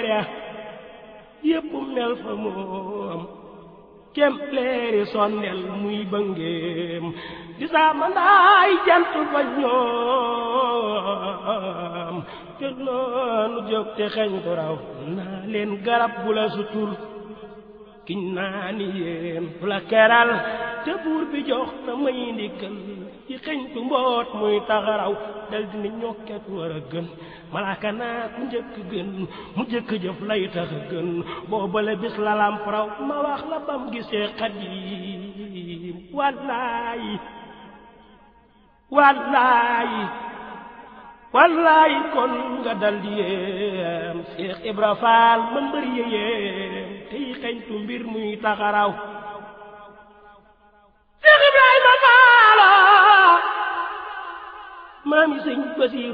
ya yépp mel fa moom kem leeri sondel muy bëngeem di saa mandaay jant fa ñoom te noonu jóg te xeñ ko raw naa leen garab bu la sutul kiñ naa ni yéen bu la keral te buur bi jox na may ndigal ci xeñtu mboot muy taxaraw dal dina ñokket war a gën malaaka naa ku njëkk gën mu njëkk jëf lay tax a gën boobale bis la lamp raw ma wax la bam gisee xadim wallaayi wallaayi wallaayi kon nga dal di yéem Seex Ibra Faal ma mbër yéem tey xeñtu mbir muy taxaraw Seex Ibrahima Faal maami sëñ Basiir